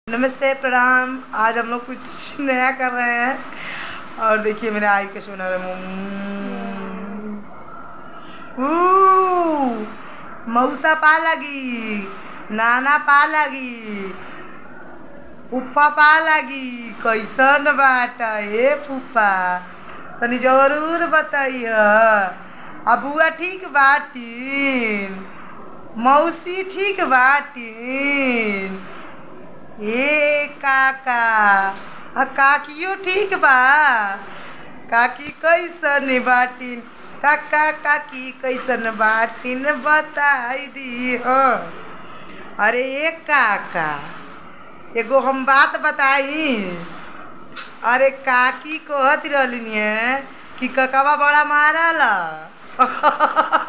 नमस्ते प्रणाम आज हम लोग कुछ नया कर रहे हैं और देखिए मेरे आई कैसे बना रहे हैं ऊ, मऊसा पा लगी नाना पा लगी फूफा पा लगी कैसन बाटा ए फूफा तनी जरूर बताइए आ बुआ ठीक बाटीन मौसी ठीक बाटीन ए काका आ काकियो ठीक बा काकी कैसन बाटीन काका काकी कैसन बाटीन बताई दी हो अरे ए काका एगो हम बात बताई अरे काकी कहत रहलिन है कि ककवा बड़ा मारल